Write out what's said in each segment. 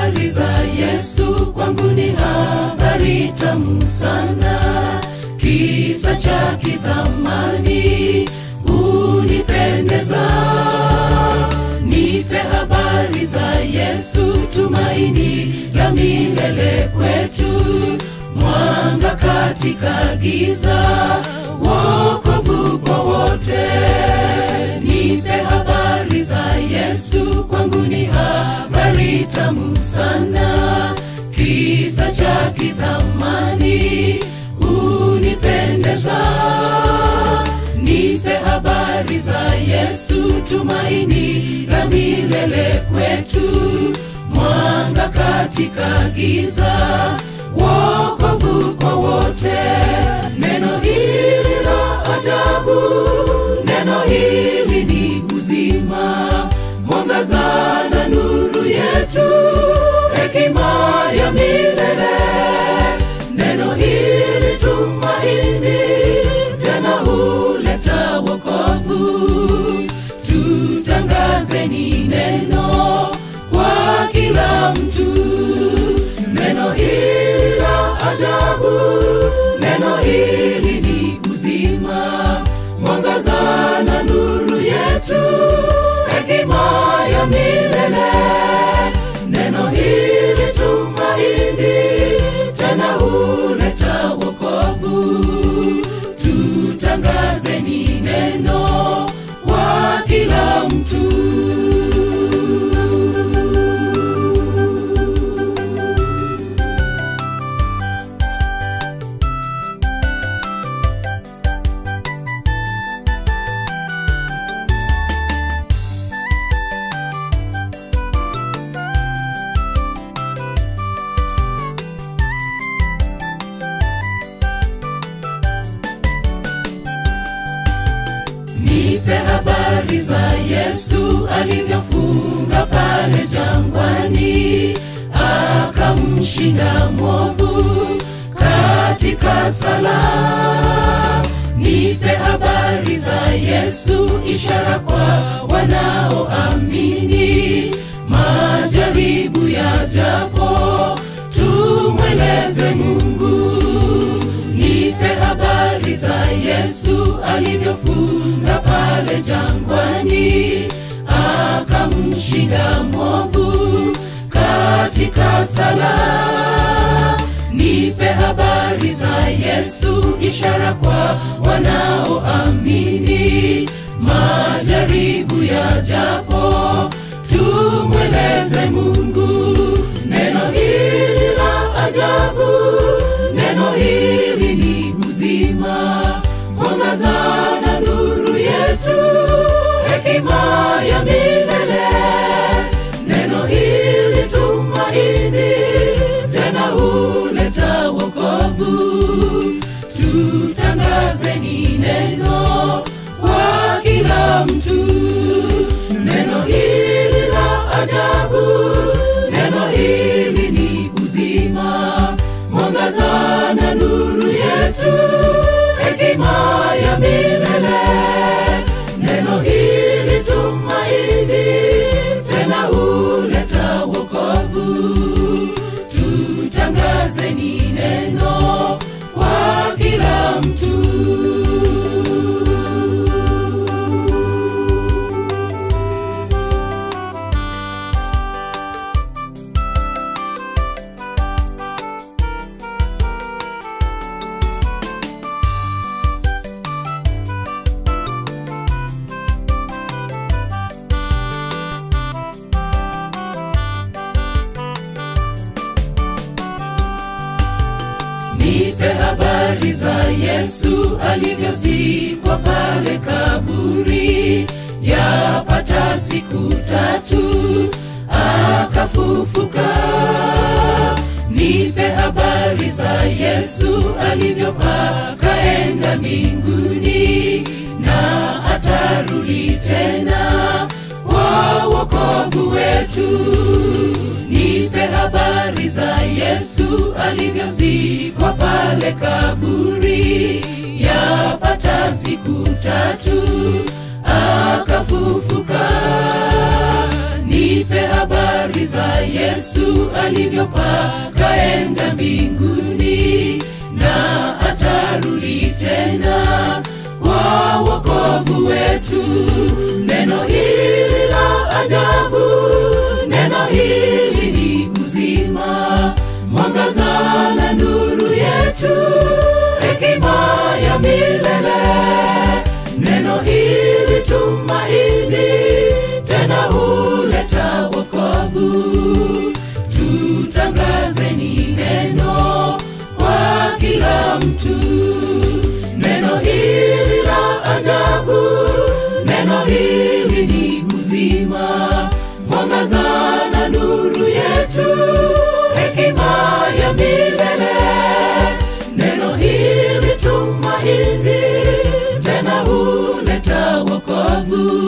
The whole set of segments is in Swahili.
habari za Yesu kwangu ni habari tamu sana, kisa cha kithamani unipendeza. Nipe habari za Yesu, tumaini la milele kwetu, mwanga katika giza, wokovu kwa wote. Nipe habari za Yesu, kwangu ni habari tamu sana, kisa cha kithamani unipendeza. Nipe habari za Yesu, tumaini la milele kwetu, mwanga katika giza, wokovu kwa wote. Neno hili la ajabu, neno hili ni uzima, mwangaza na nuru yetu, hekima ya milele. Neno hili tumaini, tena huleta wokovu. Tutangazeni neno kwa kila mtu, neno hili la ajabu, neno hili ni uzima, mwangaza na nuru yetu, hekima ya milele. Neno hili tumaini, tena huleta wokovu. Tutangazeni neno kwa kila mtu. Nipe habari za Yesu alivyofunga pale jangwani, akamshinda mwovu katika sala. Nipe habari za Yesu, ishara kwa wanaoamini, majaribu yajapo, tumweleze Mungu. Nipe habari za Yesu alivyofunga pale jangwani, akamshinda mwovu katika sala. Nipe habari za Yesu, ishara kwa wanaoamini, majaribu yajapo, tumweleze Mungu. Neno hili la ajabu, neno hili ni uzima, mwangaza na nuru yetu, hekima ya milele. Neno hili tumaini, tena huleta wokovu. Tutangazeni neno kwa kila mtu, neno hili la ajabu, neno hili ni uzima, mwangaza na nuru yetu, hekima ya milele. Neno hili tumaini, tena huleta wokovu. Tutangazeni neno kwa kila mtu. Nipe habari za Yesu alivyozikwa pale kaburi, yapata siku tatu akafufuka. Nipe habari za Yesu alivyopaa kaenda mbinguni, na atarudi tena kwa wokovu wetu. Nipe habari za Yesu alivyozikwa pale kaburi, yapata siku tatu akafufuka. Nipe habari za Yesu alivyopaa kaenda mbinguni na atarudi tena kwa wokovu wetu neno hili la ajabu neno hili ni uzima mwangaza na nuru yetu hekima ya milele neno hili tumaini tena huleta wokovu tutangazeni neno kwa kila mtu neno hili la ajabu neno hili ni uzima mwangaza na nuru yetu hekima ya milele neno hili tumaini tena huleta wokovu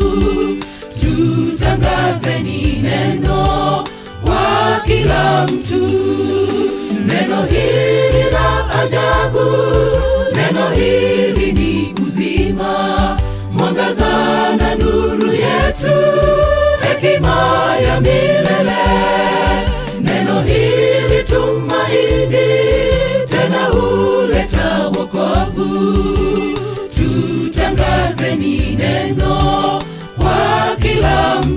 tutangazeni neno kwa kila mtu neno hili la ajabu neno hili ni uzima mwangaza na nuru yetu hekima ya milele neno hili tumaini tena huleta wokovu tutangazeni neno kwa kila mtu